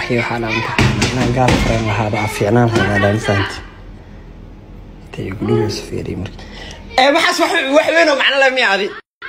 waxii waxaa dhaanta inaan gaal fareen lahaada aa fiicnaan lahayd dhaanisaanti intay igu dhigayso fiiriy marka ee maxaas wax wax weyn oo macno leh miya adi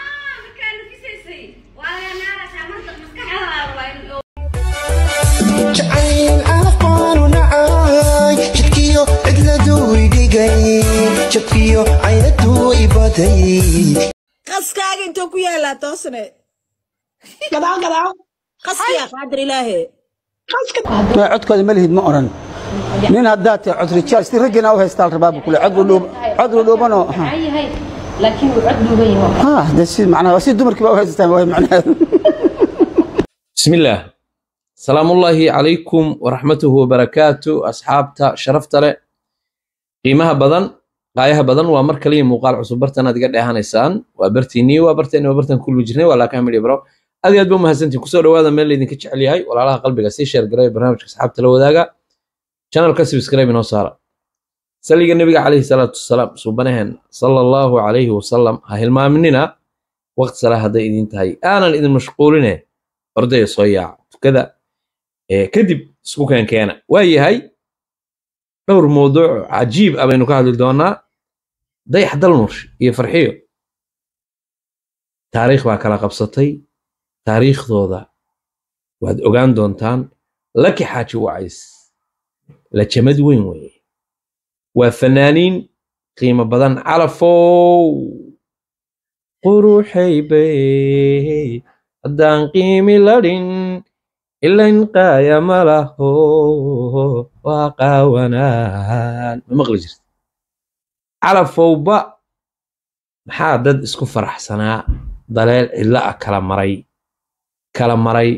jacayl aqoonu nacay jidkiyo cidladuu idhigay jabkiyo caynaduu ibaday qaskaaga intuu ku yaalaa toosne gadaaw gadaaw qaskiya qaadir ilaahe ma codkooda ma lihid ma oran nin haddaad tahay cod rijaal si raggina u haystaa la rabaa buu kule cod udhuub cod udhuubanoo yahay laakiin uu cod dhuuban yahay ha de si macnaha si dumarkii baa u haystaan waa macnaheedu بسم الله سلام الله عليكم ورحمته وبركاته أصحابتا شرفت له قيمها بدن قايها بدن ومر كلي مقال عصب برتنا دقد هانيسان وبرتيني وبرتني وبرتن كل وجهني ولا كامل يبرو أدي أدبو مهزنتي كسور هذا من اللي دينك تشعلي هاي ولا لها قلبي قسي شير قراي برنامج أصحابتا لو ذاقا channel كسب سكرايب نو سارة سليق النبي عليه الصلاة والسلام سبحانه صلى الله عليه وسلم هاي المامنين وقت صلاة هذا إذن تهي أنا إذن مشغولين ordaya soo yaaca tukada ee kadib isku keen keena waa yahay dhowr mawduuc cajiib ah baynu ka hadli doonaa dayax dalnush iyo farxiyo taariikh baa kala qabsatay taariikhdooda waad ogaan doontaan laki xaaji wacays la jamad weyn weeye waa fanaaniin qiimo badan calafow quruxay bay haddaan qiimi ladhin ilayn qaaya ma laho waa qaawanaan ma maqli jirta calafowba maxaa dad isku faraxsanaa daleel cidlo ah kala maray kala maray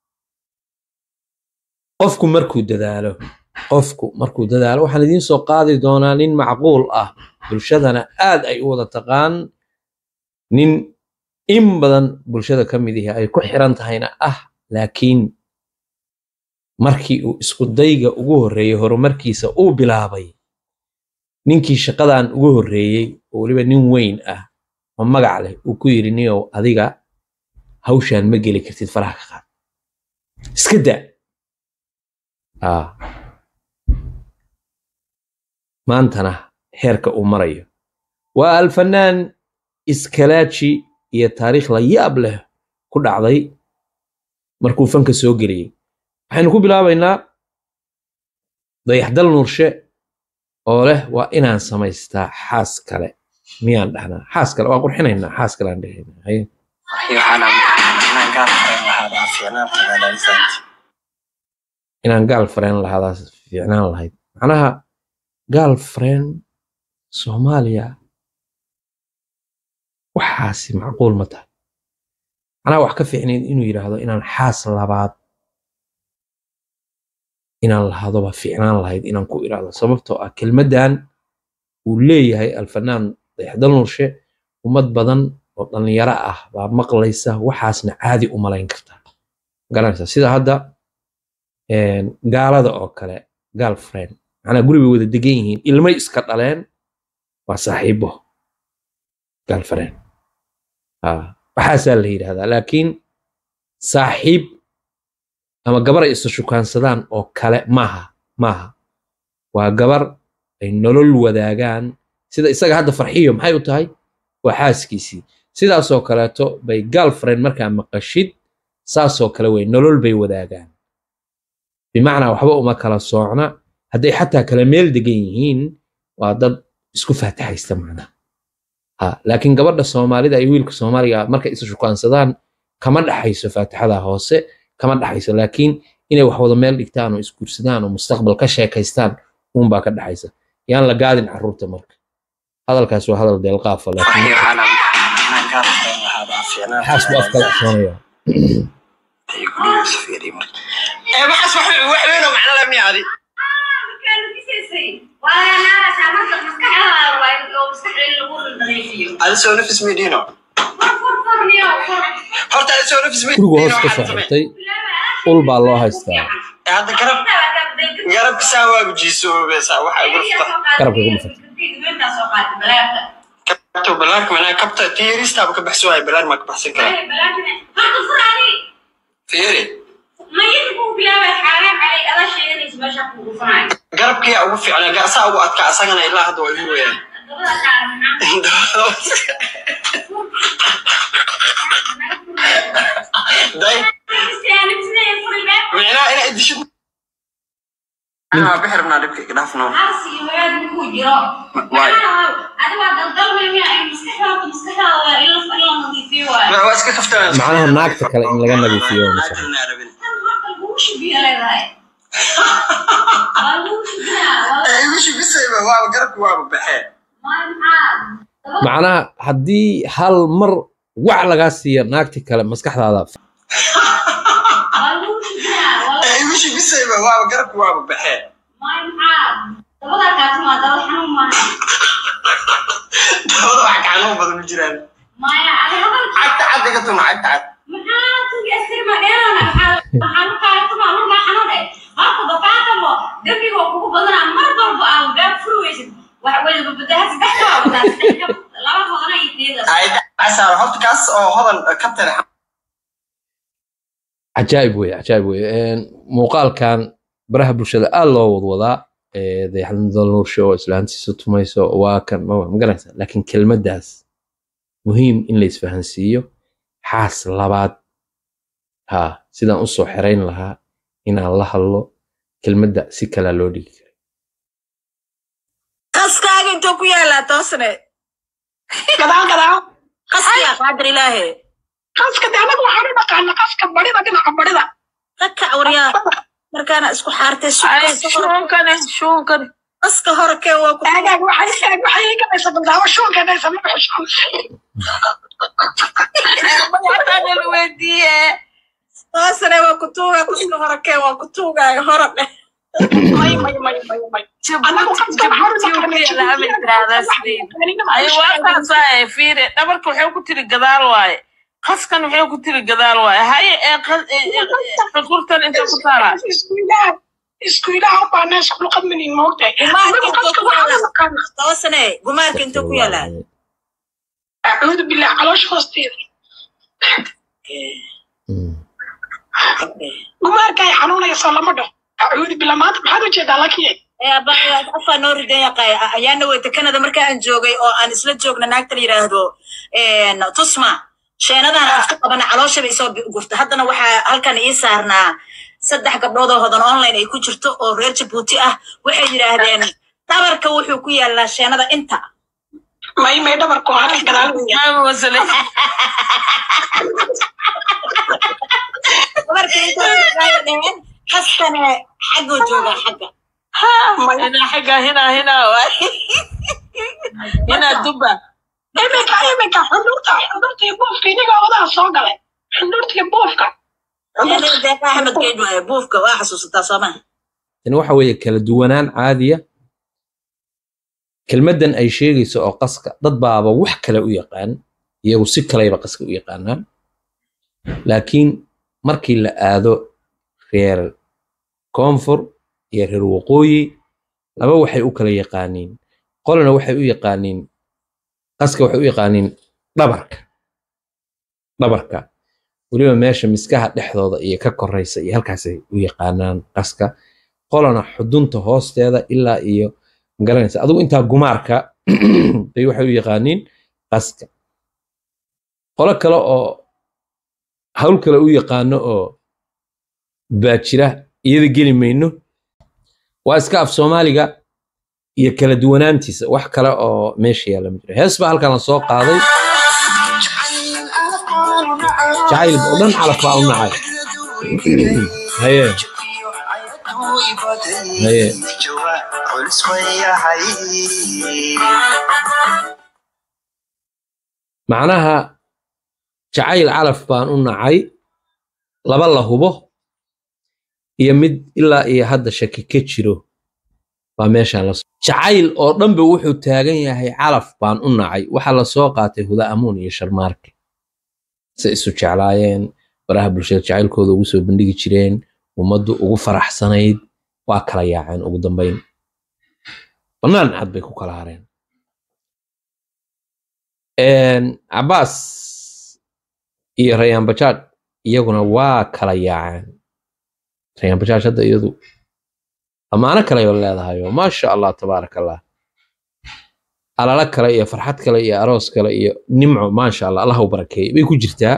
qofku markuu dadaalo qofku markuu dadaalo waxaan idiin soo qaadi doonaa nin macquul ah bulshadana aad ay u wada taqaan nin in badan bulshada ka mid ihi ay ku xiran tahayna ah laakiin markii uu isku dayga ugu horreeyey horumarkiisa uu bilaabay ninkii shaqadan ugu horreeyey oo weliba nin weyn ah oo magac leh uu ku yidhi niyow adiga hawshaan ma geli kartid faraha ka qaad iska daa ah maantana heerka uu marayo waa alfanaan iskalaaji iyo taariikh la yaab leh ku dhacday markuu fanka soo geliyey waxaynu ku bilaabaynaa dayaxdal nuurshe oo leh waa inaan samaystaa xaas kale miyaan dhahnaa xaas kale waa qurxinaynaa xaas kale aan dhahaynaa haye waxii waxaa dhaanta inaan gaal fareen lahaada aa fiicnaan lahayd dhaanisaanti inaan gaal fareen lahaadaas fiicnaan lahayd macnaha gaal fareen soomaaliya waxaasi macquul ma tahay macnaha wax ka fiicnayd inuu yidhaahdo inaan xaas labaad inaan lahadoba fiicnaan lahayd inaan ku idhaahdo sababtoo ah kelmaddan uu leeyahay alfanaan dayaxdal nurshe ummad badan oo dhallinyaro ah baa maqlaysa waxaasna caadi u malayn kartaa garanaysa sida hadda gaalada oo kale girlfriend macnaha guri bay wada degan yihiin ilmay iska dhaleen waa saaxiibo girlfriend waxaasaa la yidhahdaa laakiin saaxiib ama gabar ay isa shukaansadaan oo kale maaha maaha waa gabar ay nolol wadaagaan sida isaga hadda farxiyo maxay u tahay waa xaaskiisii sidaasoo kaleeto bay girlfriend markaa maqashid saasoo kale wey nolol bay wadaagaan bimacnaa waxba uma kala soocna hadday xataa kala meel degan yihiin waa dad isku faataxaysta macnaha ha laakiin gabadha soomaalida iyo wiilka soomaaliga markay isa shukaansadaan kama dhaxayso faatixada hoose kama dhaxayso laakiin inay wax wada meel dhigtaan oo isguursadaan oo mustaqbal ka sheekaystaan uunbaa ka dhaxaysa yaan la gaadin carruurta marka hadalkaas waa hadal deelqaafa laakiin waxii waxaa dhaanta inaan gaal fareen lahaada aa fiicnaan xaas buu afkala cusoonayaa intay igu dhigayso fiiriy marka ee maxaas wax wax weyn oo macno leh miya adi adi soo nafis midiino horta adi soo nafis gurigu hoos ka soo xirtay ul baa loo haystaa hadda garab garabka saa waagu jiisoobesaa waxa igu rufta garabka ku dhufatay kabto balaarka manaa kabta tiyaristaaba ka baxso waay balaar maa ka baxsan karaa fiiri garabkiyaa ugu fiicnaa gaasaa ugu adkaa asagana ilaa hadda waa igu weyaan day micnaha inaa idishid bixi rabnaa dhibka iga dhaafno waa iska kaftaan macnaha naagta kale in laga nadiifiyo waa mashaakil. igu bisayba waaba garabka waaba baxee macnaha haddii hal mar wac lagaa siiya naagti kale maskaxdaada igu bisayba waaba garabka waaba baxee dabada wax gacanoo badan ma jiraan cagta cad iga tuma cagta cad casaar horta kaas oo hodan ka tare cajaa'ib weye cajaa'ib weye Een, muuqaalkan baraha bulshada aad loo wadwadaa ee, dayaxnimada nuursho oo islaantiisa tumayso waa kan ma ma garanaysaa laakiin kelmaddaas muhiim in la isfahansiiyo xaas labaad ha sidaan usoo xerayn lahaa inaan la hadlo kelmadda si kalaa loo dhigi kara qaskaaga intuu ku yaalaa toosne gadaal gadaal qaskiya qaadir ilaahe qaska de anaga waxaan u dhaqaana qaska barida dhinaca barida rakac waryaa markaana isku xaartay shuunkani qaska hore kee waa ku aagaag waxay aag waxay ii galaysa bandaawo shuunkanaysa ma baxo toosne waa ku tuuga qaska hore kee waa ku tuugaayo hore dheh may may may may may anagu qaska waxaan u dhaqaana fiire dhabarka waxay ku tiri gadaal waaye qaskan waxay ku tiri gadaal waaye haye ee qas- ee- ee- ee, xukurtan inta ku taalaa isku ilaah isku ilaah u baana isku luqadmanin moogtahay gumaarka anagu intuu qaska ku waxaan u yaalaa dhaqaana toosne gumaarka intuu ku yaalaa acuudu billah caloosha hoosteeda Mm. gumaarka ay xanuunayso lama dhaho acuudu billah maanta maxaad ujeedaa lakiye afaa noo ridan yaqay ayaana weyta canada marka aan joogay oo aan isla joogna naagta la yidhaahdo tusma sheenadan aan isku qabana calooshaba isoo gurta haddana waxaa halkan ii saarnaa saddex gabdhood oo hodan online ay ku jirto oo reer jabuuti ah waxay yidhaahdeen dhabarka wuxuu ku yaalaa sheenada inta may may dhabarku halka gadaal weya Maama wasale dhabarka inta waxay dhaheen kaskane xagguu joogaa xagga hinaa xagga hinaa hinaa waaye hinaa duba iminka iminka xundurta xundurta iyo buufka iniga odaha soo galay xundurta iyo buufka Sheenada deeqa axmed geyd waaye buufka waa xasuusataa soomaa tani waxa weeye kala duwanaan caadiya kelmaddan ay sheegayso oo qaska dad baaba wax kale u yaqaan iyagu si kaleyba qaska u yaqaanaan laakiin markii la aado reer koonfur iyo reer waqooyi laba waxay u kala yaqaaniin qolana waxay u yaqaaniin qaska waxay u yaqaaniin dhabarka dhabarka weliba meesha miskaha dhexdooda iyo ka koraysa iyo halkaasay u yaqaanaan qaska qolana xudunta hoosteeda ilaa iyo magaranaysa adigu intaa gumaarka bay waxay u yaqaaniin qaska qolo kale oo hawl kale u yaqaano oo baajira iyada geli mayno waa iska af soomaaliga iyo kala duwanaantiisa wax kale oo meesha yaalla ma jiro hees baa halkan la soo qaaday jacayl oo dhan calaf baa u nacay haye haye macnaha jacayl calaf baan u nacay laba la hubo iyo mid ilaa iyo hadda shaki ka jiro baa meeshaan la jacayl oo dhanba wuxuu taagan yahay calaf baan u nacay waxaa la soo qaatay huda amuun iyo sharmaarke se isu jeclaayeen baraha bulshada jacaylkooda ugu soo bandhigi jireen ummaddu ugu faraxsanayd waa kala yaaceen ugu dambayn bannaan cad bay ku kala hareen cabaas iyo rayaan bajaaj iyaguna waa kala yaaceen rayaan bajaaj hadda iyadu ammaano kale oo leedahay oo maasha allah tabaaraka allah alala kale iyo farxad kale iyo aroos kale iyo nimco maasha allah allah u barakeeyey bay ku jirtaa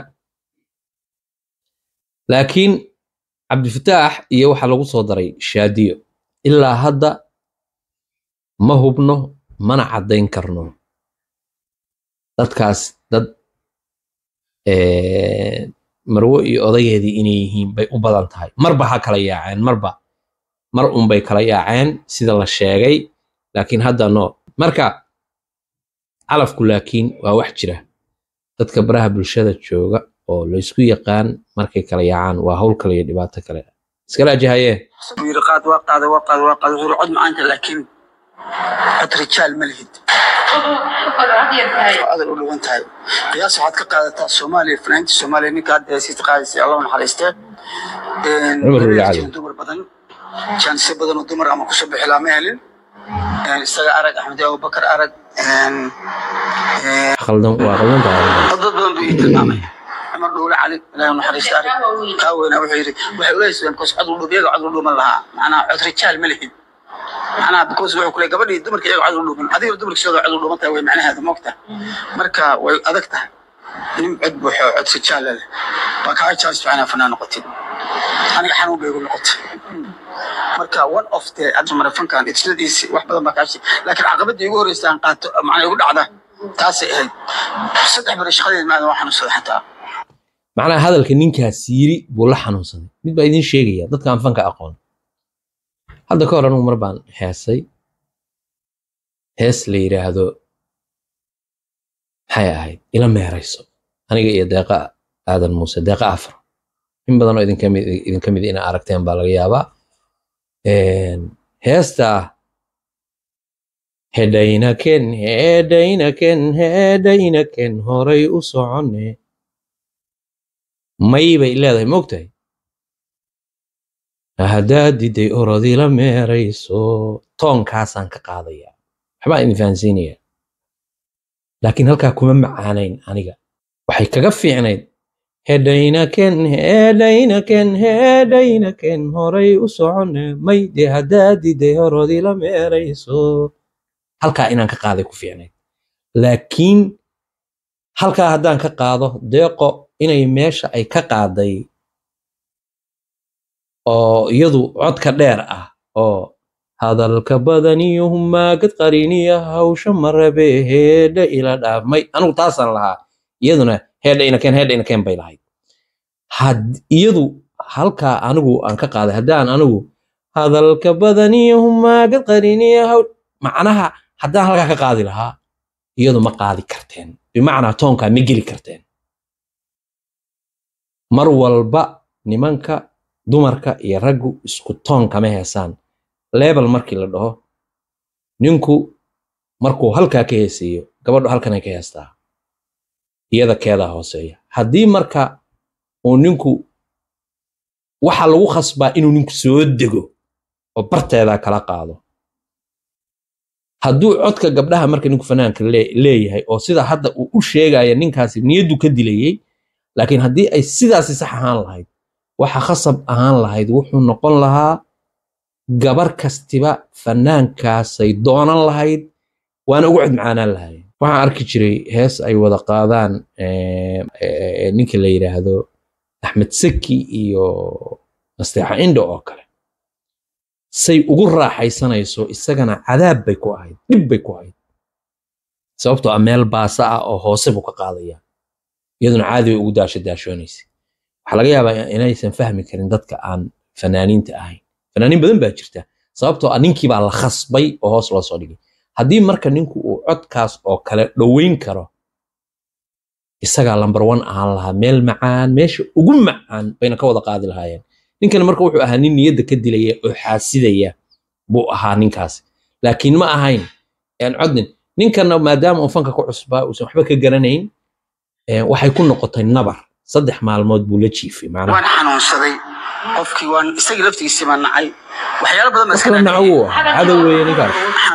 laakiin cabdifataax iyo waxaa lagu soo daray shaadiyo ilaa hadda ma hubno mana caddayn karno dadkaas dad eh, marwo iyo odageedii inay yihiin bay u badan tahay marba ha kala yaaceen marba mar unbay kala yaaceen sida la sheegay laakiin hadda no marka calafku laakiin waa wax jira dadka baraha bulshada jooga oo laysku yaqaan markay kala yaacaan waa hawl kale iyo dhibaato kale iskala ajahayee buu yidhi qaad waa qaada waa qaada waa qaada wuxuu yidhi cod macaanta laakiin cod rijaal ma lihid adal u dhuwan tahay qiyaas waxaad ka qaadataa soomaaliya fanaantii soomaaliya ninka hadda heesiista qaadaysay allah u naxariistee Cumar Weli Cali. dumar badan jaanisyo badan oo dumar ama kusoo bixi laa ma helin isaga arag axmed abubakar arag khaldan waa khaldan tahay dad badan buu ii tilmaamay cumar dhowle cali ilahi u naxariista arag kaa weyna wuxuu yidhi waxay uleysayeen bikoos cod udhum iyaga cod u dhuman lahaa macnaha cod rijaal ma lihid macnaha bikoos wuxuu kule gabadhii dumarka iyaga cod u dhuman adiga dumarka sidooda cod u dhuman tahay way macnaheeda moogta marka way adag tahay nin cod buuxo cod rijaal leh waa kaa jaas fiicana fanaan noqotid aniga xanuun bay igu noqotay marka one of the admarafankan isladiisi wax badan baa kaashi laakiin caqabadii igu horreysay aan qaato macnaa igu dhacda taasay ahayd saddex bari shaqadeed maadan waa xanuunsaday xataa macnaha hadalka ninkaas yiri buu la xanuunsaday mid baa idin sheegaya dadka aan fanka aqoon hadda ka hor anugu mar baan heesay hees la yidhaahdo maxay ahayd ila meerayso aniga iyo deeqa aadan muuse deeqa afar in badan oo idinka mid idinka mid ina aragteen baa laga yaabaa Een, heestaa hedhaynaken hedhaynaken hedhaynaken horay u soconne may bay leedahay moogtahay haddaad diday orodii la meerayso toonkaasaan ka qaadaya waxbaan idin fahansiinaya laakiin halkaa kuma macaanayn aniga waxay kaga fiicnayd hedhaynaken hedhaynaken hedhaynaken horay u soconne may de haddaad diday orodii la meerayso halkaa inaan ka qaaday ku fiicnayd laakiin halkaa haddaan ka qaado deeqo inay meesha ay ka qaaday oo iyadu codka dheer ah oo hadalka badaniyo humaagad qariniya hawsha marabe heedha ila dhaafmay anigu taasaan lahaa iyaduna heedha inaken heedha inaken bay lahayd had iyadu halkaa anigu aan ka qaaday haddaan anigu hadalka badaniyo humaagad qariniya haw macnaha haddaan halkaa ka qaadi lahaa iyadu ma qaadi karteen bimacnaa toonkaa ma geli karteen mar walba nimanka dumarka iyo raggu isku toon kama heesaan leebel markii la dhaho ninku markuu halkaa ka heeseeyo gabadhu halkanay ka heestaa iyada keedaa hooseeya haddii marka uu ninku waxa lagu khasbaa inuu ninku soo dego oo barteedaa kala qaado hadduu codka gabdhaha marka ninku fanaanka lee- leeyahay oo sida hadda uu u sheegaya ninkaasi niyaddu ka dilayey laakiin haddii ay sidaasi sax ahaan lahayd waxa khasab ahaan lahayd wuxuu noqon lahaa gabar kastiba fanaankaasay doonan lahayd waana ugu codmacaanaan lahayd waxaan arki jiray hees ay wada qaadaan eh, eh, ninka la yidhaahdo axmed saki iyo nasteexa indho oo kale say ugu raaxaysanayso isagana cadaab bay ku ahayd dhib bay ku ahayd sababtoo ah meel baasa ah oo hoose buu ka qaadaya iyaduna caadi bay ugu daasho daashoonaysa waxaa laga yaabaa inaysan fahmi karin dadka aan fanaaniinta ahayn fanaaniin badan baa jirta sababtoo ah ninkii baa la khasbay oo hoos loo soo dhigay haddii marka ninku uu codkaas oo kale dhoweyn karo isagaa lambar one ahaan lahaa meel macaan meesha ugu macaan bayna ka wada qaadi lahaayeen ninkana marka wuxuu ahaa nin niyadda ka dilaya oo xaasidaya buu ahaa ninkaas laakiin ma ahayn een codnin ninkana maadaama uu fanka ku cusbaa uusan waxba ka garanayn een waxay ku noqotay nabar saddex maalmood buu la jiifay macnaha waan xanuunsaday qofkii waan isagii laftigiisii baan nacay waxyaalo badan baa wax la naco wuu ahaa cadow weeye ninkaas xanuun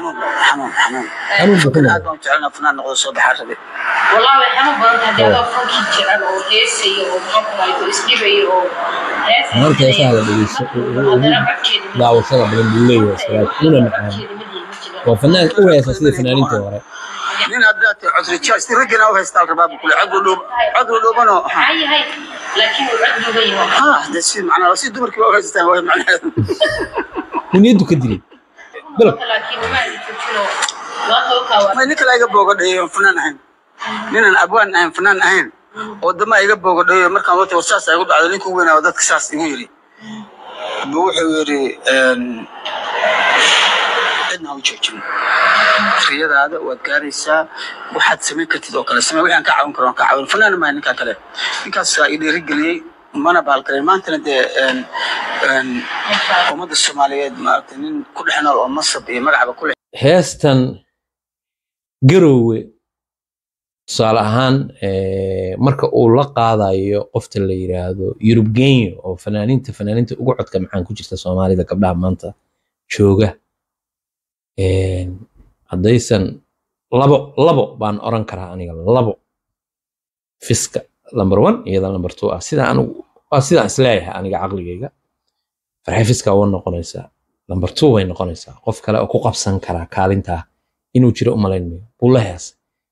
xanuun xanuun xanuun buu ku Fakir noqday aad baan u jecelnaa fanaan noqdo soo baxaa rabe والله waxaan u badan tahay adoo funkii jecel oo heesayo oo maxaa ku raayto isdhibayo oo marka heesaha la dhegeysto ugu daawashada badan buu leeyahay salaad una macaan waa fanaan u heesa sida fanaaniintii hore nin haddaad tahay codrijaal si raggana u haystaa rabaa buu kule cod dhuub cod dhuubanoo yahay laakiin uu cod duuban yahay ha de si macnaa si dumarkii waa u haystaan waa macnaheedu kuniyadu ka dilay bilab laakiin uma joojino waa hawkaa waa may nin kale iga boogadheeyo oon fanaan ahayn ninaan abwaan ahayn fanaan ahayn oo dama iga boogadheeyo markaan wata war saas igu dhacdo ninkuu weynaa oo dadka saas igu yidhi buu wuxuu yidhi cidna ha u joojin riyadaada waad gaaraysaa waxaad samayn kartid oo kale samee wixii aan ka caawin karo aan ka caawin fanaan maaha ninkaa kale ninkaasaa i dhiirigeliyey mana baalgalay maantana dee een, een, ummadda soomaaliyeed maaragtay nin ku dhex nool oo masab iyo magacba ku leh heestan garowe tusaale ahaan eh, marka uu la qaadayo qofta la yiraahdo yurub genyo oo fanaaniinta fanaaniinta ugu codka maxaan ku jirta soomaalida gabdhaha maanta jooga Een, haddaysan labo labo baan oran karaa aniga labo fiska number one iyada number two ah sida anigu waa sidaan isleeyahay aniga caqligayga farxay fiska waa noqonaysaa number two way noqonaysaa qof kale oo ku qabsan karaa kaalintaa inuu jiro umalayn mayo buu la heesay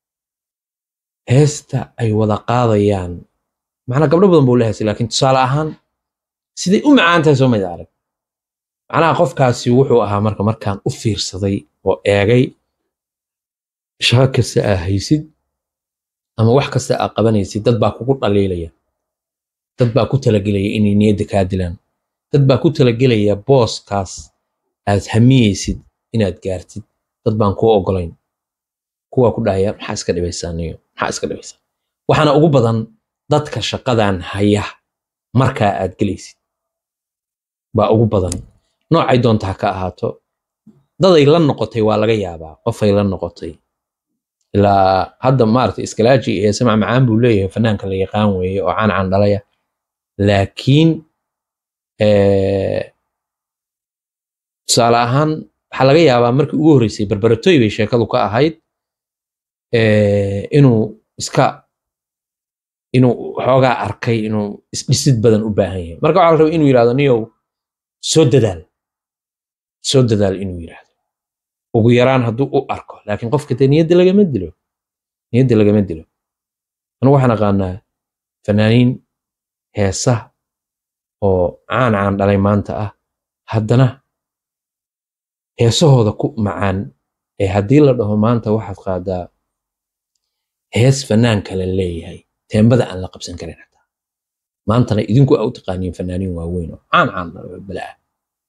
heesta ay wada qaadayaan macnaa gabdho badan buu la heesay laakiin tusaale ahaan siday u macaan tahay soo mayda arag macnaha qofkaasi wuxuu ahaa marka markaan u fiirsaday oo eegay shaqo kasta aa haysid ama wax kasta aa qabanaysid dad baa kugu dhaliilaya dad baa ku talagelaya inay niyadda kaa dilaan dad baa ku talagelaya booskaas aad hamiyeysid inaad gaartid dad baan kuu ogolayn kuwaa ku dhahaya maxaa iska dhibaysaa niyo maxaa iska dhibaysaa waxaana ugu badan dadka shaqadan haya markaa aad gelaysid baa ugu badan noocay doonta ha ka ahaato daday la noqotay waa laga yaabaa qofay la noqotay ilaa hadda maaragtay iskalaaji iyo samac macaan buu leeyahay fanaanka la yaqaan weeye oo caan caan dhalaya laakiin eh, tusaale ahaan waxaa laga yaabaa markii ugu horreysay barbaratoy bay sheekadu ka ahayd eh, inuu iska inuu xoogaa arkay inuu isdhisid badan u baahan yahay marka waxaa la rabaa inuu yidhahdo niyow soo dadaal soo dadaal inuu yidhaahdo ugu yaraan hadduu u arko laakiin qofka dee niyadda lagama dilo niyadda lagama dilo anigu waxaan aqaanaa fanaaniin heesa oo caan caan dhalay maanta ah haddana heesahooda ku macaan ee haddii la dhaho maanta waxaad qaadaa hees fanaan kale leeyahay teembada aan la qabsan karin xataa maantana idinku aa u taqaaniin fanaaniin waaweyn oo caan caan bala ah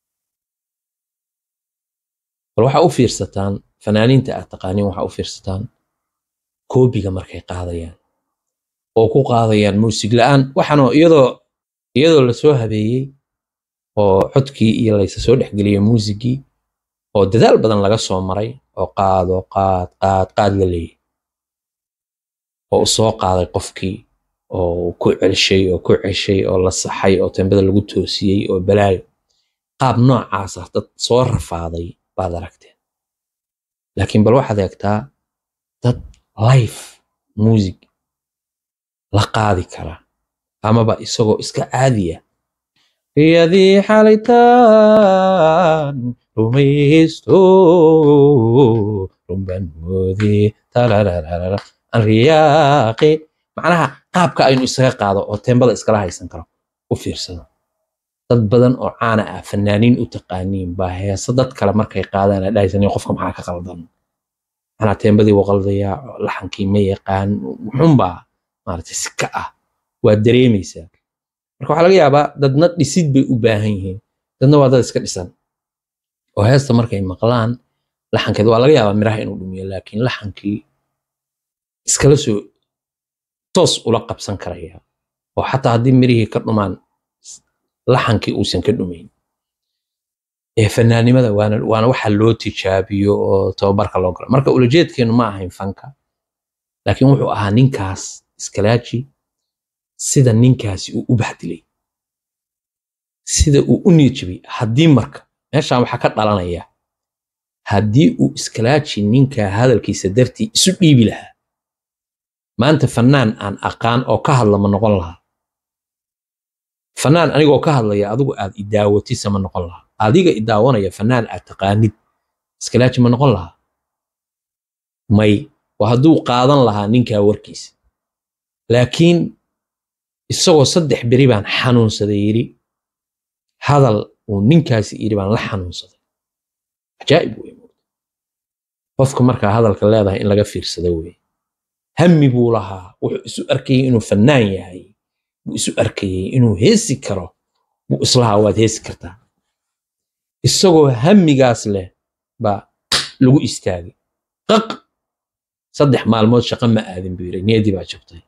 bal waxaa u fiirsataan fanaaniinta aad taqaaniin waxaa u fiirsataan koobiga markay qaadayaan oo ku qaadayaan muusig la'aan waxaanoo iyadoo iyadoo lasoo habeeyey oo codkii iyo laysa soo dhexgeliyey muusigii oo dadaal badan laga soo maray oo qaado qaad qaad qaad la leeyahy oo u soo qaaday qofkii oo ku celshay oo ku ceshay oo la saxay oo tembada lagu toosiyey oo balaayo qaab noocaas ah dad soo rafaaday baad aragteen laakiin bal waxaad eegtaa dad life music la qaadi kara amaba isagoo iska caadiya riyadii xalaytaan rumaysto rumban moodee tarararara aan riyaaqe macnaha qaabka aynu isaga qaado oo teembada iskala haysan karo u fiirsado dad badan oo caana ah fanaaniin u taqaaniin baa heesa dad kale markay qaadaan aa dhahaysan qofka maxaa ka qaldan macnaa teembadii wuu qaldayaa laxankii ma yaqaan wuxunbaa maaragtay sika ah waa dareemaysaa marka waxaa laga yaabaa dadna dhisid bay u baahan yihiin dadna waa dad iska dhisan oo heesta markay maqlaan laxankeeda waa laga yaabaa miraha inuu dhumiyo laakiin laxankii iskala soo toos ula qabsan karaya oo xataa haddii mirihii ka dhumaan laxankii uusan ka dhumayn ee fanaanimada waana waana waxa loo tijaabiyo oo tababarka loo galo marka ulajeedkeenu ma ahayn fanka laakiin wuxuu ahaa ninkaas iskalaaji sida ninkaasi uu u bahdilay sida uu u niyad jabiyey haddii marka meeshaan waxaa ka dhalanaya haddii uu iskalaaji ninkaa hadalkiisa dartii isu dhiibi lahaa maanta fanaan aan aqaan oo ka hadla ma noqon lahaa fanaan anigoo ka hadlaya adigu aad idaawatisa ma noqon lahaa adiga idaawanaya fanaan aad taqaanid iskalaaji ma noqon lahaa may waa hadduu qaadan lahaa ninkaa warkiisa laakiin isagoo saddex beri baan xanuunsaday yidhi hadal uu ninkaasi yidhi baan la xanuunsaday cajaa'ib wey qofka markaa hadalka leedahay in laga fiirsado wey hammi buu lahaa wuxuu isu arkayay inuu fannaan yahay buu isu arkayay inuu heesi karo buu islahaa waad heesi kartaa isagoo hammigaas leh baa lagu istaagay qaq saddex maalmood shaqo ma aadin buu yidhi niyaddii baa jabtay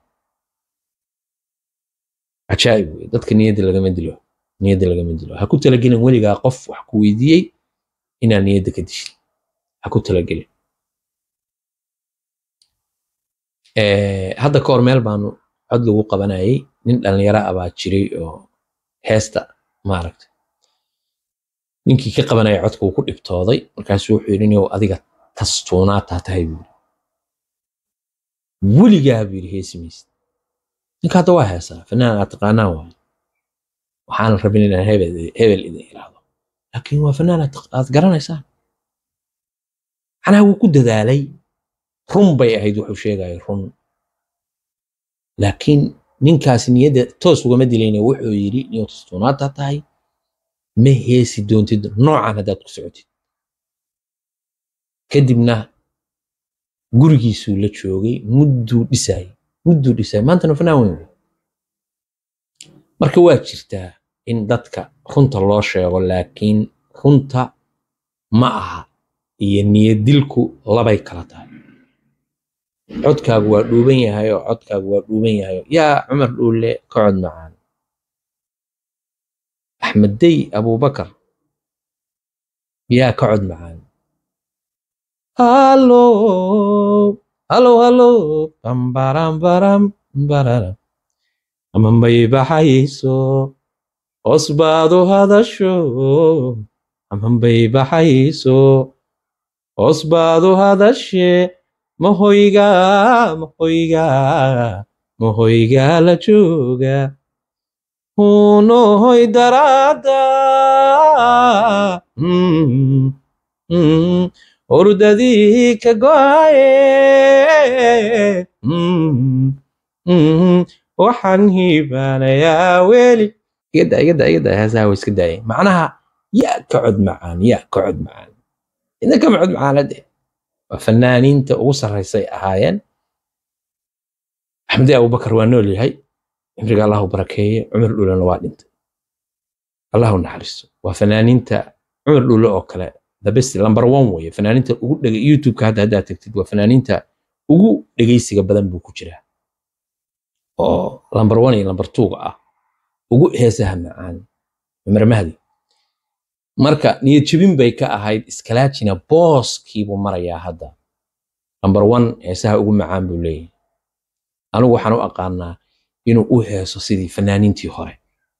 cajaa'ib wey dadka niyadda lagama dilo niyadda lagama dilo ha ku talagelin weligaa qof wax ku weydiiyey inaa niyadda ka dishin ha ku talagelin hadda ka hor meel baanu cod lagu qabanayay nin dhallinyaro ah baa jiray oo heesta maaragta ninkii ka qabanaya codka uu ku dhibtooday markaasuu wuxuu yidhi niow adiga tastuunaataa tahay buu yidhi weligaa buu yidhi heesi maysid ninka hadda waa heesaa fanaan aad taqaanaan waayo waxaan rabin inaan hebel hebel idin iraahdo laakiin waa fanaan aad aad garanaysaan macnaha wuu ku dadaalay run bay ahayd wuxuu sheegaya run laakiin ninkaasi niyadda toos ugama dilayna wuxuu yidhi niyo tastuunaataa tahay ma heesi doontid noocan haddaad ku socotid kadibna gurigiisuu la joogay mudduu dhisayay mudduu dhisayay maantana fanaan weyn wey marka waa jirtaa in dadka runta loo sheego laakiin runta ma aha iyo niyadilku labay kala tahay codkaagu waa dhuuban yahay oo codkaagu waa dhuuban yahay yaa cumar dhuule ka cod macaan axmeddey abubakar yaa ka cod macaan halo halo halo bambaram baram bararam amanbay baxayso hoos baad u hadasho amanbay baxayso hoos baad u hadashe mahoyga mahoyga mahoyga la jooga hunohoy daraada ordadii ka go'aye waxaan hiibaanayaa weli igada igada igada heesaha way iska daayeen macnaha yaa ka cod macaan yaa ka cod macaan idna kama cod macaanade waa fanaaniinta ugu sarraysay ahaayeen axmedi abubakar waa nool yahay cimriga allahu barakeeye cumar dhulena waa dhintay allahu naxariisto waa fanaaniinta cumar dhule oo kale the best number one weye fanaaniinta ugu dhega youtubeka hadda haddaad tagtid waa fanaaniinta ugu dhegaysiga badan buu ku jiraa oo number one iyo number two ah ugu heesaha macaan cumar mahdi marka niyad jebin bay ka ahayd iskalaajina booskiibuu marayaa hadda number one heesaha ugu macaan buu leeyahay anigu waxaan u aqaanaa inuu u heeso sidii fanaaniintii hore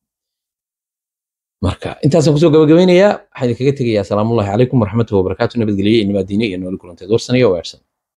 marka intaasaan kusoo gabagabaynayaa waxaan idinkaga tegayaa asalaamullahi calaykum waraxmatullahi wabarakaatu nabadgelye iyo nimaadiine iyo nooli kulanteed warsanaya weersan